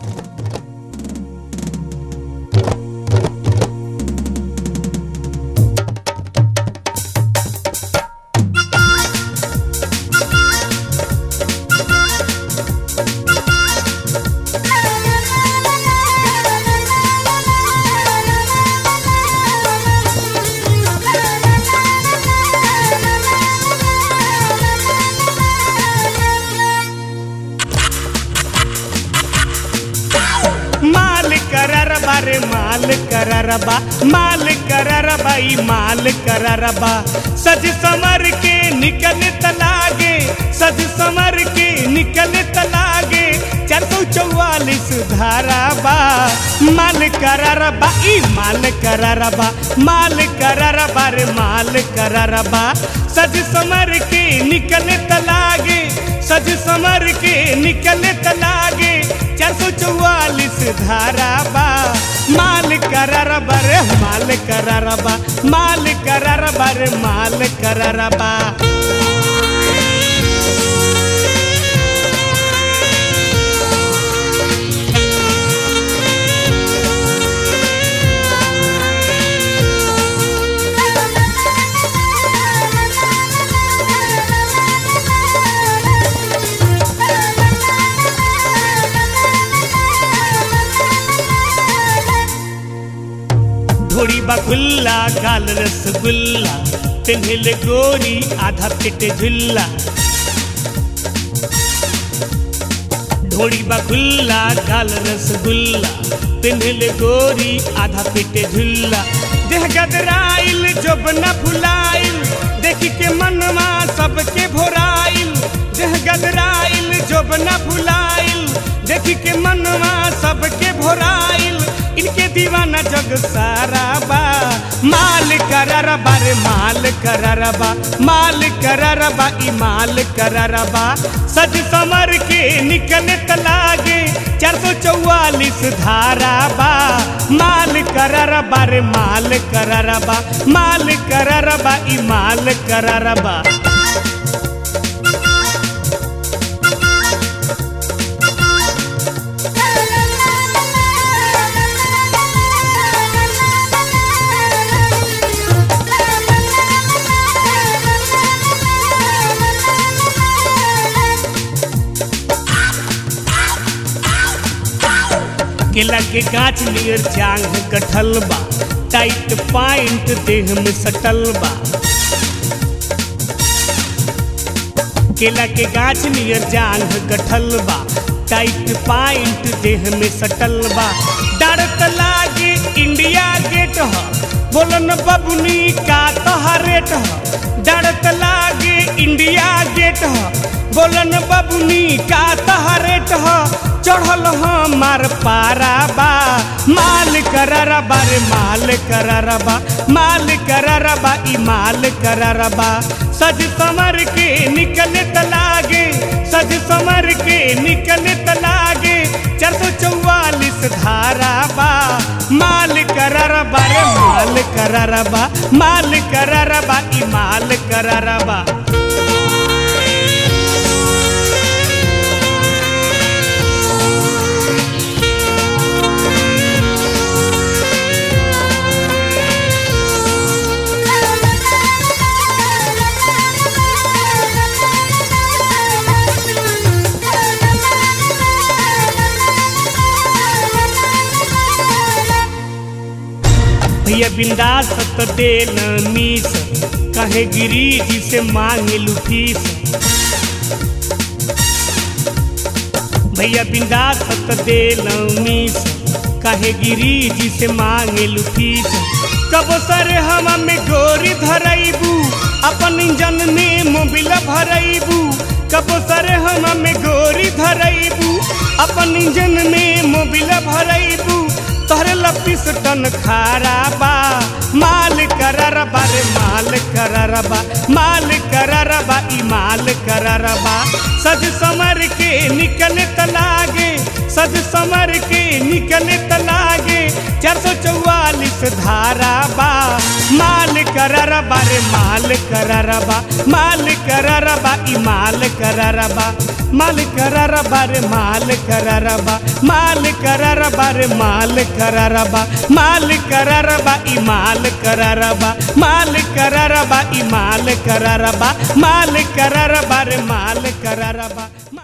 माल कररबा रे माल कररबा माल कररबा ई माल कररबा सज समर के निकल तलागे सज समर के निकल तलागे चार सौ चौवालीस धाराबा माल कररबा ई माल कररबा माल कररबा रे माल कररबा सज समर के निकल तलागे सज समर के निकल तलागे चार सौ चौवालीस धाराबा माल कररबा रे माल कररबा माल कररबा रे माल कररबा ढोड़ी बखुल्ला गाल रसगुल्ला पिन्हल गोरी आधा पेट झुल्ला ढोड़ी बखुल्ला गाल रसगुल्ला पिन्हल गोरी आधा पेट झुल्ला देह गदराइल जब न भुलाइल देखी के मनवा सबके भोराइल देह गदराइल जब न भुलाइल देखी के मनवा सबके भोराइल इनके दीवाना जग सारा बा माल कररबा रे माल कररबा माल कररबा ई माल कररबा सज समर के निकल तलागे चार सौ चौवालीस धाराबा माल कररबा रे माल कररबा माल कररबा ई माल कररबा केला के गाछ नियर जांग कटल बा टाइट पाइंट देह में सटल बा केला के गाछ नियर जांग कटल बा टाइट पाइंट देह में सटल बा डरत लागे इंडिया गेट ह बोलन बबुनी का तोहरेट ह डरत लागे इंडिया गेट ह बोलन बबुनी का तोहरेट ह चढ़ल हमार पाराबा माल कररबा रे माल कररबा माल कररबा ई माल कररबा सज समर के निकले तलागे सज समर के निकले तलागे चार सौ चौवालीस धाराबा माल कररबा रे माल कररबा माल कररबा ई माल कररबा भैया बिंदास त दे न मीस कहे गिरी जी से मांगे लुफीस भैया बिंदास त दे न मीस कहे गिरी जी से मांगे लुफीस कब सर हम में गोरी धरैबू अपन इंजन में मोबिल भरैबू कब सर हम में गोरी धरैबू अपन इंजन में मोबिल भरैबू तोहरे लपीस टन खाराबा माल कररबा रे माल कररबा माल कररबा ई माल कररबा सज समर के निकले तलागे सज समर के निकले तलागे चार सौ चौवालीस धारा बा माल करारा बा रे माल करारा बा माल करारा बा ई माल करारा बा माल करारा बा रे माल करारा बा माल करारा बा रे माल करारा बा माल करारा बा ई माल करारा बा माल करारा बा ई माल करारा बा माल करारा बा रे माल करारा बा